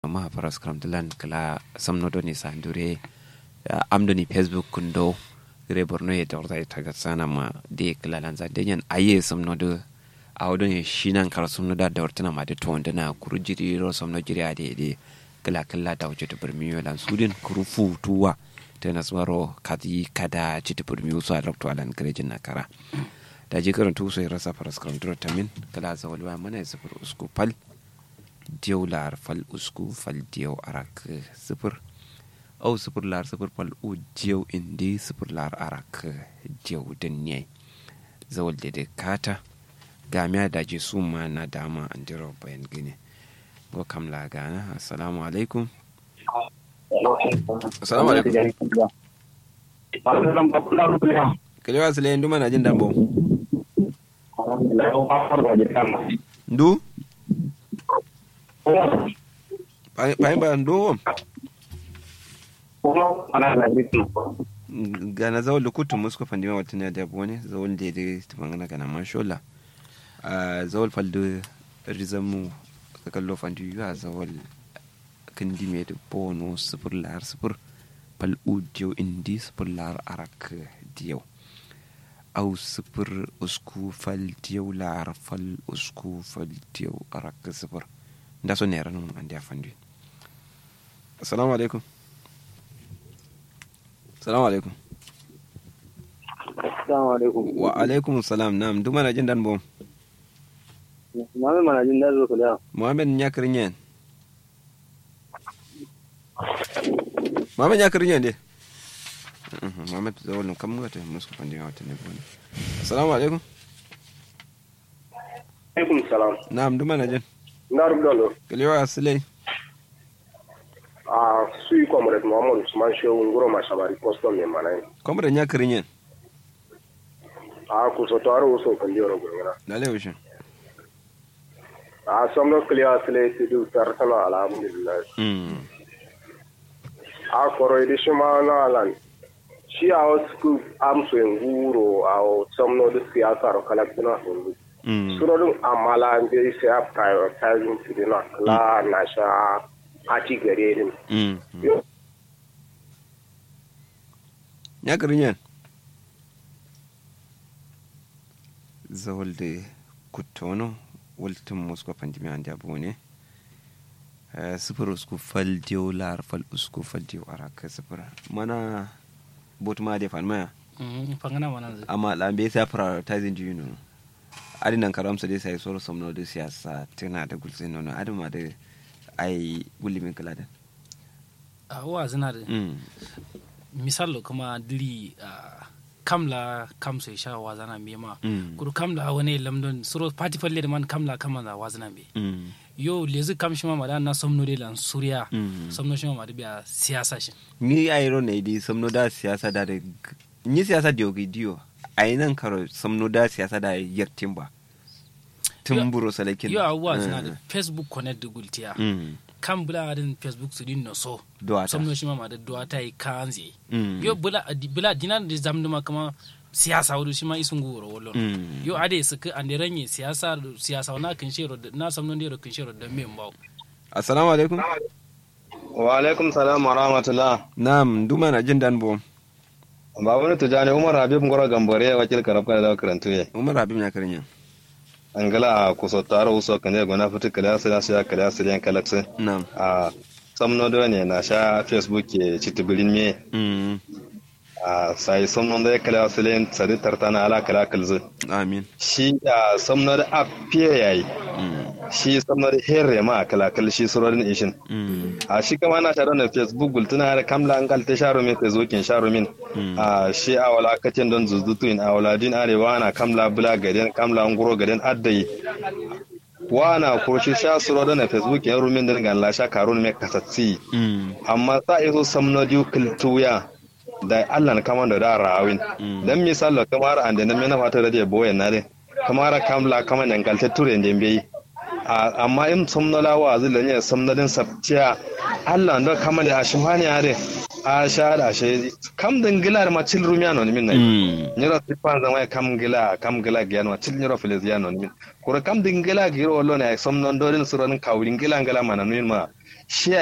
ma faras kramdulan kala samnodoni sandure amdoni facebook kundo gire borno ye dorda ita sana ma de kala lanza denyan aye samnodo awdon shinan kar samnoda da wartana ma de to na kuru jiri ro samno jiri ade de kala kala da wuce burmiyo lan sudin kuru futuwa tana swaro kadi kada citi burmiyo su a lokto alan garejin na kara da ji karin tu sai rasa faras kramdura tamin kala zawalwa mana ya sufur usku pal diyau lar fal usku fal diyau arak sifir au sifir lar sifir fal u diyau indi sifir lar arak diyau dinyai zawal da da kata gamiya da ji su ma na dama an dira bayan gini go kam la gana assalamu alaikum assalamu alaikum kalewa sile ndu mana jin dambo ndu payin ba ndo gana zawon lukutu musko fandima watana da bone zawon da da tumangana kana mashola a zawon faldo rizamu ka kallo fandi yuwa zawon kandi me da bono sifir lar sifir fal udiyo indi sifir lar arak diyau au sifir usku fal diyau lar fal usku fal diyau arak sifir nda so nera num andi afandi assalamu alaikum assalamu alaikum assalamu alaikum wa alaikum salam nam duma na jin dan bom Muhammad mana jin dan zo kula muhammad nya kirinyen muhammad nya kirinyen de muhammad zawal num kam ngata musko pandi wata ne bon assalamu alaikum alaikum salam nam duma na jin ndaru dolo kalewa silai a sui comrade Muhammad Usman Shehu ngoro mashabari postom ne manai komre nya kirinyen a ku so taro so kan jiro gurgura dale wishin a somno clear sile ti du tartana alhamdulillah mm a koro idi shima na alan shi a wasu amso nguro a somno da siyasa ro kalaktuna hundu mm surorin amala an bai sai a prioritizing to the not la na sha ati gare din mm nya kirinyen zawolde kuttono woltum musko pandimi ande abone sifir usku fal diyo lar fal usku fal diyo araka sifir mana botuma de fan maya fangana mana zai amma lambe sa prioritizing do you know adi nan karam sa dai sai soro somno de siyasa tana da gulse nono adi ma da ai gulimin kala da a wa zina da mm misalo kuma dili a kamla kam sai sha wa zana me ma Mm. kuru kamla wani lamdon suro party falle da man kamla kama da wa zana me mm yo lezi kam shi ma ma da na somno de lan suriya Mm. somno shi ma ma da biya siyasa shi ni ayro ne di somno da siyasa da da ni siyasa diyo gi diyo ai nan karo somno da siyasa da yaktin ba tumburo salakin yo abuwa zina da facebook connect da gultiya mm kan bula adin facebook su din no so Duwata. somno shi ma ma da duwata yi kanzi Mm. yo bula bula dinan da zamduma kama siyasa wudu shi ma isun guro wallon Mm. yo ade su ka ande ranye siyasa siyasa na kin shero da- na samnon dero kin shero da men bawo assalamu alaikum wa alaikum salam wa rahmatullah na'am duma na jin dan bom ba wani tujani umar habib ngoro gambore wakil karabka da karantu ye umar habib na karin angala a kuso taro uso kan ye gona fitu kala sila sila kala sila kalakse na'am a samno do ne na sha facebook ke chitibirin me mm a sai samno da kala sila sadi tartana ala kala kalzu amin shi a samno da apiye yayi mm shi samno da herre ma kala kal shi surodin ishin mm a shi kama na shaɗa na facebook gultuna da kamla an kalta sharo min facebook in sharo min a shi a wala kacin don zuzutu in a wala din arewa na kamla bula gaden kamla an guro gaden addai wana kurshi sha suro da na facebook in rumin din gan sha karun me kasatsi mm amma sa iso samno diu kiltuya da Allah na kama da da rawin dan misalo kamar an da na mena fata da ya boye na de kamar kamla kama nan kalta ture ndembe a amma in somnola wa zila ne somnolin sabtiya Allah ndo kama da ashimani are a sha da she kam dingila ma cil rumia non min na mm nyiro tipan zama kam gila kam gila giano ma cil nyiro filis ya non min kura kam dingila giro wallo ne somnon dorin suron kawrin gila ngala mana min ma shi